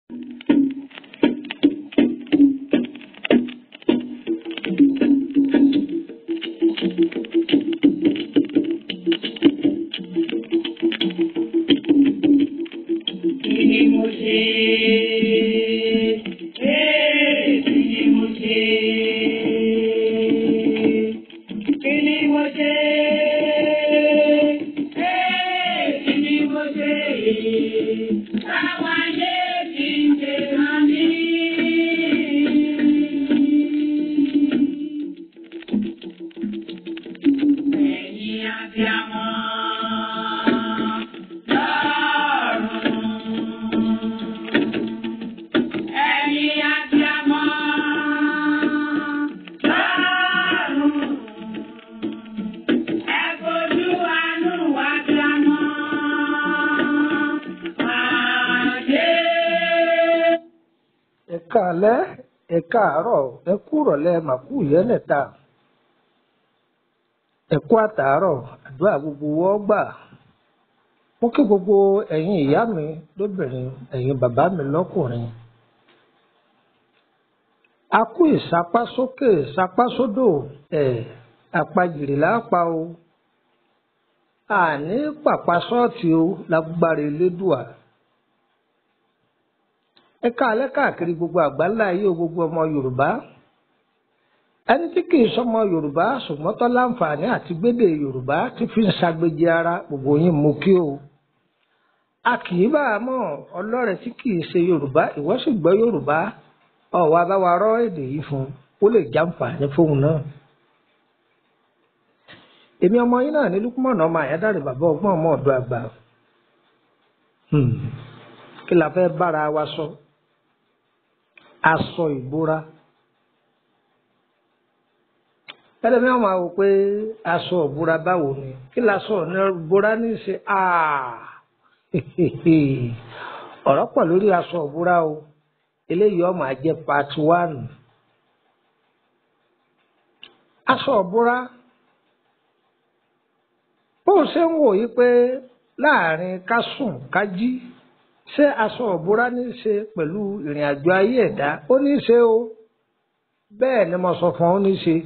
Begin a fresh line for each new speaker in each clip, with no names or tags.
Kí ni mo ṣe? Ee, kí ni mo ṣe? Kí ni mo ṣe? Ee, kí ni mo ṣe? Táwa yé kí n ṣe hàn mí. Ẹ̀yin abiyamọ lọ́run. Ẹ̀yin abiyamọ lọ́run. Ẹ fojú àánú abiyamọ pàdé.
ẹ káalẹ́ ẹ káàárọ̀ ẹ kú ìrọ̀lẹ́ màkú ìyẹ́lẹ̀ta ẹ kú àtàárọ̀ àdúrà gbogbo wọ́n gbà mo kí gbogbo ẹ̀yin ìyá mi lóbìnrin ẹ̀yin bàbá mi lọ́kùnrin a kú ìsapásókè ìsapásódò ẹ̀ àpajìrì lápá o àní pàpà ṣọ́ọ̀tì o lágbára elédùà ẹ káalẹ́ káàkiri gbogbo àgbáńlá ayé o gbogbo ọmọ yorùbá ẹni tí kì í sọmọ yorùbá ṣùgbọ́n tó láǹfààní àti gbédè yorùbá tí fi ń ṣàgbéjì ara gbogbo yín mú kí o a kì í bá a mọ̀ ọlọ́rẹ̀ tí kì í ṣe yorùbá ìwọ sì gbọ́ yorùbá ọ̀wọ́ abáwa rọ́ èdè yìí fún un kó lè jàǹfààní fóun náà èmi ọmọ yín náà ní lukumọ̀nà ọmọ àyádáre bàbá ọgbọ́n ọmọ ọ̀dọ́ àgbà Hmm. kí la fẹ́ bára wa sọ aṣọ ìbora ẹlẹ́mi máa wò pé aṣọ ìbora báwo ni kí la sọ ní ìbora ní í ṣe Ah! ọ̀rọ̀ pọ̀ lórí aṣọ ìbora o eléyìí ọmọ àjẹ part one aṣọ ìbora bó o ṣe ń wò yí pé láàrin ká sùn ká jí ṣé aṣọ ìbora ní í ṣe pẹ̀lú ìrìn àjò ayé ẹ̀dá ó ní í ṣe o bẹ́ẹ̀ ni mo sọ fún ọ ó ní í ṣe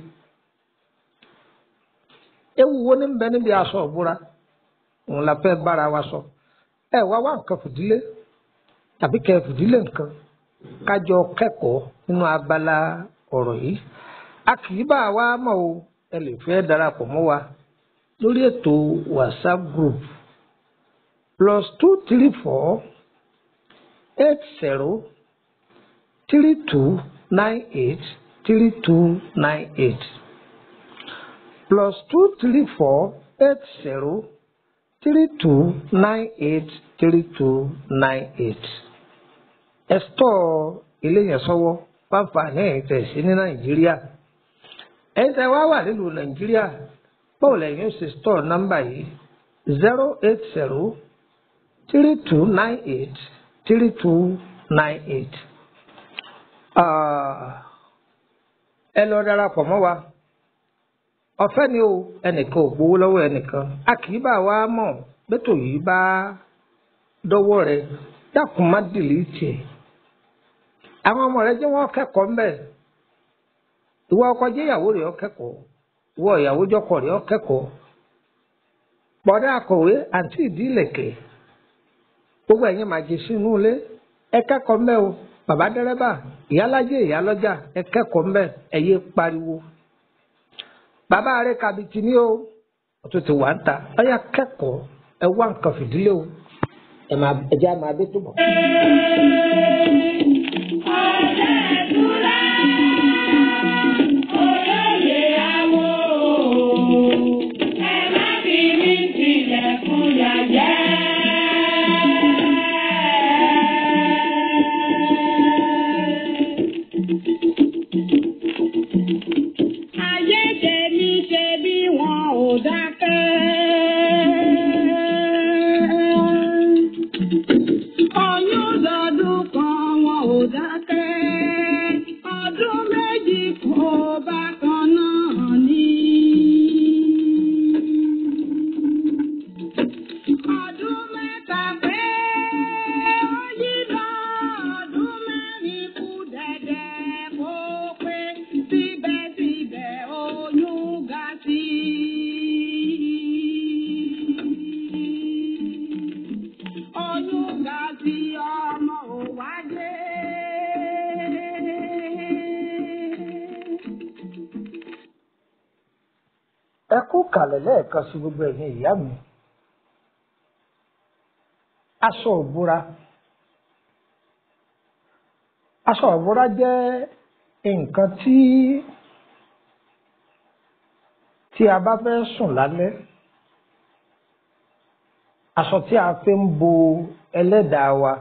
ewu wo ní bẹ níbi aṣọ ìbora òun la fẹ́ bára wa sọ ẹ wá wá nǹkan fìdílé tàbí kẹ fìdílé nǹkan kájọ kẹ́kọ̀ọ́ nínú abala ọ̀rọ̀ yìí a kì í bá wa mọ̀ o ẹ lè fẹ́ darapọ̀ mọ́ wa lórí ètò whatsapp group plus two three four eight zero three two nine eight three two nine eight plus two three four eight zero three two nine eight three two nine eight. ẹ stọ̀ eléyẹn sọ́wọ́ fáfàní ẹ̀yìn tẹ̀ sí ní nàìjíríà ẹ̀yìn tẹ̀ wá wà nílùú nàìjíríà báwo lẹ́yìn ó ṣe stọ̀ nọ́mbà yìí zero eight zero three two nine eight three two nine eight. ẹ lọ darapọ̀ mọ́ wa ọ̀fẹ́ ni o ẹnìkan ò gbowó lọ́wọ́ ẹnìkan a kì í bá wa mọ̀ bẹ́tò yìí bá dọ́wọ́ rẹ dákun má dìlítì ẹ̀ àwọn ọmọ rẹ jẹ́ wọ́n kẹ́kọ̀ọ́ ńbẹ̀ ìwọ ọkọ jẹ́ ìyàwó rẹ̀ ó kẹ́kọ̀ọ́ ìwọ ìyàwó jọkọ rẹ̀ ó kẹ́kọ̀ọ́ bọ̀dá akọ̀wé àǹtí ìdílẹ̀kẹ̀ gbogbo ẹ̀yin máa jẹ sínú ilé ẹ kẹ́kọ̀ọ́ ńbẹ̀ o bàbá dẹ́rẹ́bà ìyálájẹ́ ìyálọ́jà ẹ kẹ́kọ̀ọ́ ńbẹ̀ ẹ yé pariwo bàbá rẹ kàbìtì ní o ọtún ti wà ń ta ọyà kẹ́kọ̀ọ́ ẹ wá nǹkan fìdílé o ẹ máa ẹ jẹ́ àmọ́ abẹ́ tó bọ̀.
Ayé tèmi ṣe bí wọn ò dákẹ́. Oyún lọ́dún kan
ẹ kú kàlẹ̀ lẹ́ẹ̀kan sí gbogbo ẹ̀yin ìyá mi aṣọ òbúra aṣọ òbúra jẹ́ nǹkan tí tí a bá fẹ́ sùn lálẹ́ aṣọ tí a fi ń bo ẹlẹ́dàá wa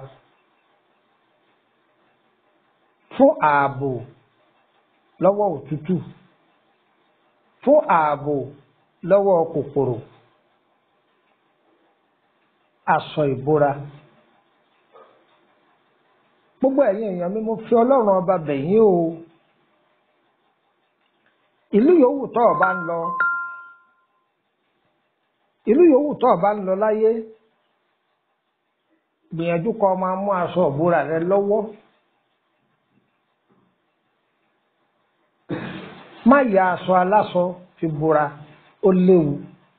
fún ààbò lọ́wọ́ òtútù fún ààbò lọ́wọ́ kòkòrò aṣọ ìbora gbogbo ẹ̀yin èèyàn mi mo fi ọlọ́run ọba bẹ̀yìn o ìlú yòówù tó o bá ń lọ ìlú yòówù tó o bá ń lọ láyé gbìyànjú kó o máa mú aṣọ ìbora rẹ lọ́wọ́ má ya aṣọ aláṣọ fi bora ó léwu.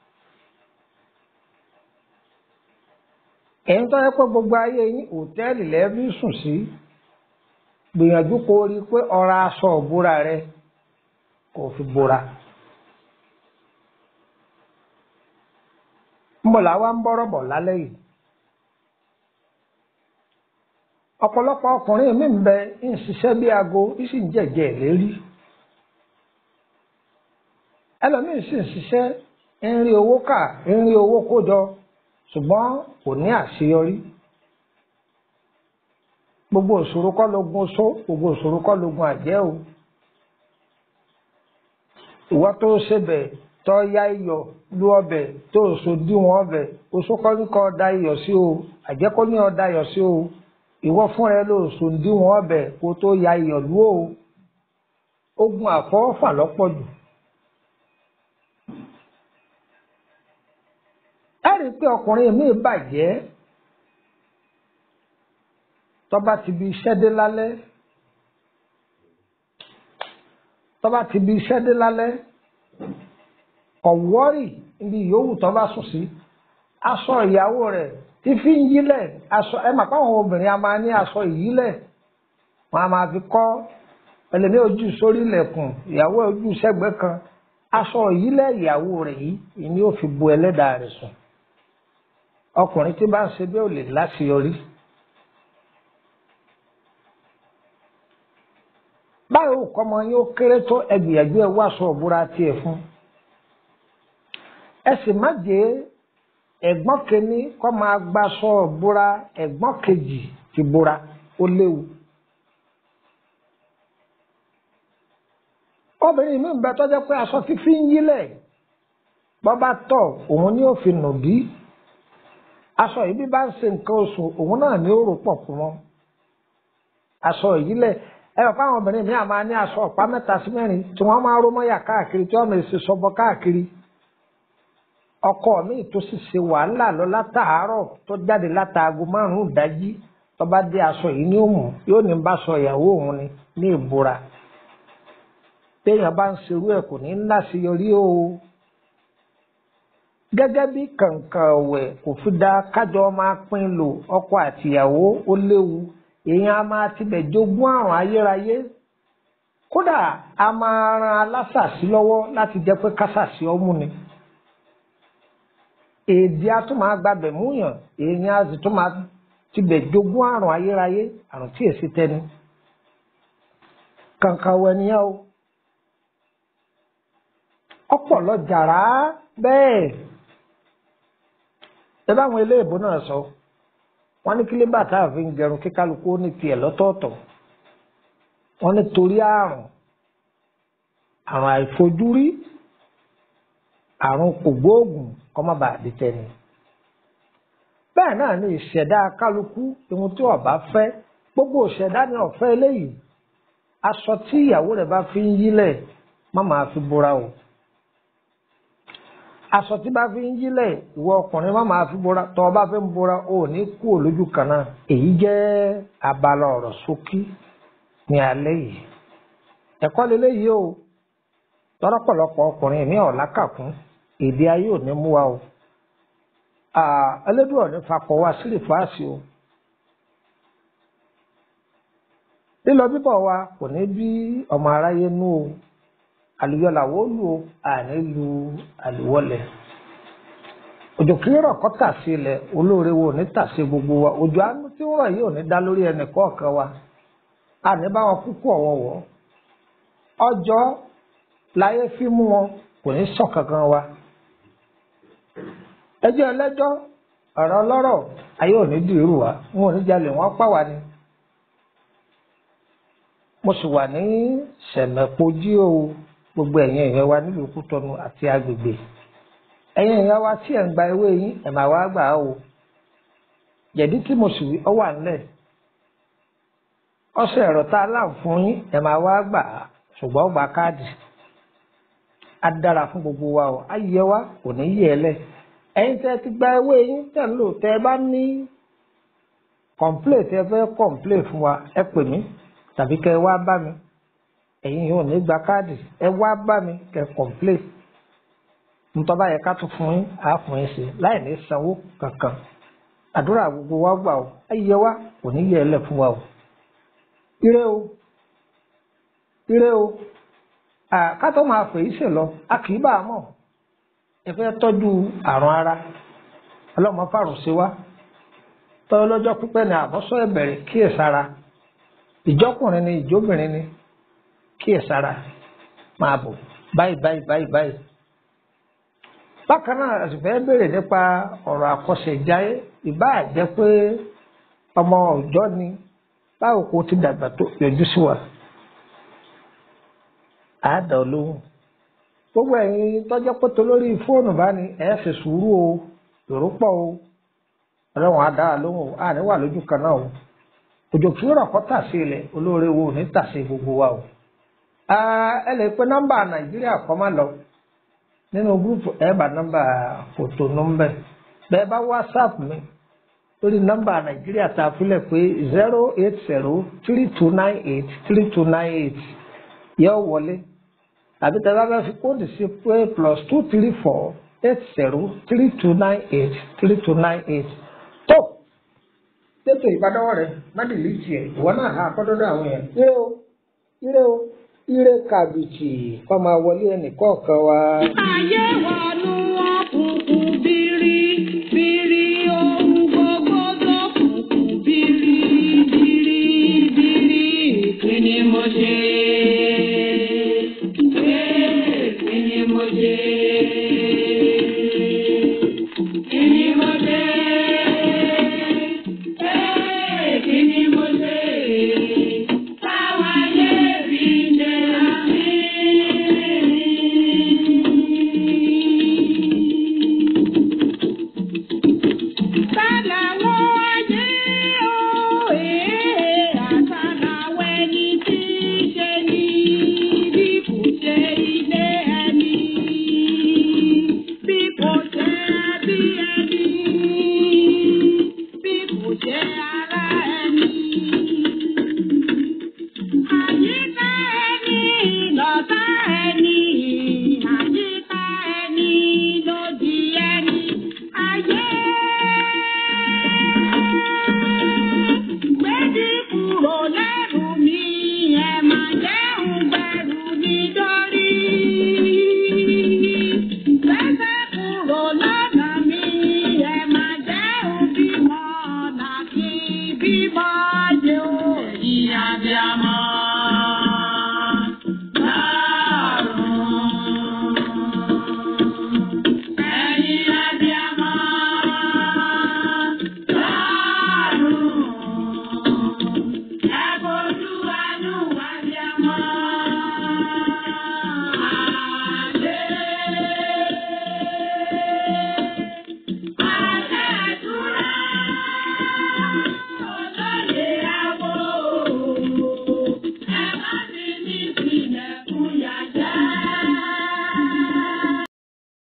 ẹ̀yin tó yẹ pé gbogbo ayé yín òtẹ́ẹ̀lì lẹ́ẹ̀bí sùn sí gbìyànjú kó rí i pé ọ̀rá aṣọ ìbora rẹ kò fi bora. mbọ̀lá wa ń bọ́rọ̀ bọ̀ lálẹ́ yìí. ọ̀pọ̀lọpọ̀ ọkùnrin mi ń bẹ ń ṣiṣẹ́ bí aago ń sì ń jẹ̀jẹ̀ lérí. ẹlòmíín sì ń ṣiṣẹ́ ń rí owó kà ń rí owó kó jọ ṣùgbọ́n kò ní àṣeyọrí gbogbo òṣòro kọ́ lógun oṣó gbogbo òṣòro kọ́ lógun àjẹ́ o ìwọ tó ṣebẹ̀ tó ya iyọ̀ lu ọbẹ̀ tó oṣù díwọ̀n ọbẹ̀ oṣó kọ́ ní kọ́ da iyọ̀ sí o àjẹ́ kọ́ ní ọ̀dà iyọ̀ sí o ìwọ fún rẹ ló oṣù díwọ̀n ọbẹ̀ kó tó ya iyọ̀ lu o ogun àfọwọ́fà lọ́pọ̀ jù. ẹ rí i pé ọkùnrin mi bàjẹ́ tọ́ba ti bi iṣẹ́ dé lálẹ́ tọ́ba ti bi iṣẹ́ dé lálẹ́ ọ̀wọ́rì níbi yòówù tọ́ba sùn sí aṣọ ìyàwó rẹ̀ tí fi ń yílẹ̀ aṣọ ẹ mà pàwọn obìnrin a máa ní aṣọ ìyílẹ̀ wọn a máa fi kọ́ ẹlẹ́ni ojú sórí ilẹ̀kùn ìyàwó ojú sẹ́gbẹ́ kan aṣọ ìyílẹ̀ ìyàwó rẹ̀ yìí ni ó fi bo ẹlẹ́dàá rẹ̀ sùn ọkùnrin tí bá ń ṣe bí ò lè láṣeyọrí. báyìí ò kọ́mọ yín ó kéré tó ẹgbìyànjú ẹ wá aṣọ òbúra tiẹ̀ fún. ẹ sì má jẹ́ ẹ̀gbọ́n kìíní kọ́ máa gbaṣọ òbúra ẹ̀gbọ́n kejì ti búra ó léwu. obìnrin mi ń bẹ tọ́jọ́ pé aṣọ fífi ń yílẹ̀ bọ́ bá tọ̀ òun ni ó fi nù bí aṣọ yìí bí bá ń ṣe nǹkan oṣù òun náà ní ó rò pọ̀ fún wọn aṣọ ìyílẹ̀ ẹ bàbá àwọn obìnrin mi àmà ní aṣọ ọ̀pá mẹ́ta sí mẹ́rin tí wọ́n máa ń rómọ́yà káàkiri tí wọ́n mọ̀ èsì sọ́bọ káàkiri ọkọ mi tó sì ṣe wàhálà lọ látàárọ̀ tó jáde látàago márùn-ún ìdájí tó bá dé aṣọ yìí ní òmù yóò ní bá aṣọ ìyàwó òun ni ní ìbora téèyàn bá ń ṣerú ẹ̀ kò ní láṣeyọrí o gẹ́gẹ́ bí kàǹkàn ọ̀wẹ̀ kò fi da kájọ máa pín lò ọkọ àtìyàwó ó léwu èèyàn a máa tibẹ̀ jogún àrùn ayérayé kódà a máa ran alásàsí lọ́wọ́ láti jẹ́ pé kásàsí ọmú ni èdè a tún máa gbàbẹ̀ múyàn èèyàn a sì tún máa tibẹ̀ jogún àrùn ayérayé àrùn tí èsì tẹni kàǹkàn ọ̀wẹ̀ nìyẹn o ọpọlọ jàrá bẹ́ẹ̀ ẹ báwọn eléèbó náà sọ wọn ní kílébà tá a fi ń gẹrun kíkálukú ní tiẹ̀ lọ́tọ̀ọ̀tọ̀ wọn ní torí àrùn àrùn àìfojúrí àrùn kògbóògùn kọ́mọ́ bá di tẹni bẹ́ẹ̀ náà ní ìṣẹ̀dá kálukú ohun tí ọba fẹ́ gbogbo ìṣẹ̀dá ní ọ̀fẹ́ eléyìí aṣọ tí ìyàwó rẹ̀ bá fi ń yílẹ̀ má máa fi bora o aṣọ tí bá fi ń yílẹ̀ ìwọ ọkùnrin má máa fi bora tọ́ ọ bá fi ń bora o ò ní kú olójú kan náà èyí jẹ́ abala ọ̀rọ̀ ṣókí ní alẹ́ yìí ẹ̀kọ́ lélẹ́yìí o lọ́pọ̀lọpọ̀ ọkùnrin ní ọ̀làkàkún èdè ayé ò ní mú wa o ẹlẹ́dùn ọ̀ní fakọ̀ wá sílẹ̀ fáàsì o lílọ bíbọ̀ wa kò ní bí ọmọ aráyé nú o àlùyọ làwọn ó lù ó àní lu àlùwọlẹ̀ òjò kí rọ̀ kọ́ tà sí ilẹ̀ olóore wo ní tà sí gbogbo wa òjò àánú tí ó rọ̀ yìí ò ní dá lórí ẹnì kọ̀ọ̀kan wa àní bá wọn kúkú ọ̀wọ̀wọ̀ ọjọ́ láyé fi mú wọn kò ní sọ kankan wa ẹjọ́ ẹlẹ́jọ́ ọ̀rọ̀ ọlọ́rọ̀ ayé ò ní dìrú wa wọn ò ní jalè wọn pa wá ni mo sì wà ní sẹ̀mẹ̀pojí o gbogbo ẹ̀yin èèyàn wa nílùú Kútọ́nù àti agbègbè ẹ̀yin èèyàn wa tí ẹ̀ ń gba ewé yín ẹ̀ máa wá gbà á o jẹ̀dí tí mo sì wí ọ wà nílẹ̀ ọṣẹ ẹ̀rọ tá a láǹ fún yín ẹ̀ máa wá gbà á ṣùgbọ́n gba káàdì á dára fún gbogbo wa o á yẹ wa kò ní yẹ ẹ lẹ̀ ẹ̀yin tẹ́ ti gba ewé yín tẹ́ ń lò tẹ́ ẹ bá ní kọ̀ǹplé tẹ́ fẹ́ kọ̀ǹplé fún wa ẹ pè mí tàbí kẹ́ ẹ wá bá mi ẹ̀yin yóò ní gba káàdì ẹ wá bá mi kẹ́ kọ̀ǹplé ntọ́ba yẹ ká tún fún yín á fún yín sí láì ní sanwó kankan àdúrà gbogbo wa gbà o ayé wa kò ní yẹ ẹ lẹ̀ fún wa o ire o ire o ká tó máa fèyí sè lọ a kì í bá a mọ̀ ẹ fẹ́ tọ́jú àrùn ara ọlọ́mọ fàrùn sí wa tọ́jú lọ́jọ́ pípẹ́ ní àbọ̀sọ́ ẹ̀bẹ̀rẹ̀ kíyèsára ìjọkùnrin ni ìjóbìnrin ni kíyèsára máa bò báyìí báyìí báyìí báyìí. bákan náà a sì fẹ́ béèrè nípa ọ̀rọ̀ àkọsẹ̀jáyé ìbáà jẹ́ pé ọmọ ọ̀jọ́ ni báwo kò ti dàgbà tó yọjú sí wa. àádọ́ olóhùn gbogbo ẹ̀yin tọ́jọ́ pé tó lórí fóònù bá ní ẹ̀ ṣe sùúrù o èrò pọ̀ o ọlọ́run á dá a lóhùn o àní wà lójú kan náà o òjò kí rọ̀ kọ́ tà sí ilẹ̀ olóore wo ní tà sí gbogbo wa o. ẹ lè pe nọ́mbà nàìjíríà kọ́ máa lọ nínú gúrúùpù ẹ bá nọ́mbà fòtò nọ́mbà bẹ́ẹ̀ bá whatsapp mi lórí nọ́mbà nàìjíríà tá a filẹ̀ pé zero eight zero three two nine eight three two nine eight yẹ wọlé tàbí tẹ bá fẹ́ fi kóòdù sí pé plus two three four eight zero three two nine eight three two nine eight tó tètè ìbádọ́wọ́ rẹ má dìlí tiẹ̀ ìwọ náà ha akọ́dọ́dọ́ àwọn yẹn. ire o ire o ire kàbìtì kọ́ máa wọlé ẹnì kọ̀ọ̀kan wa.
Ayé wọnú òkùnkùn bírí bírí ohun gbogbo lókùnkùn bírí bírí bírí kí ni mo ṣe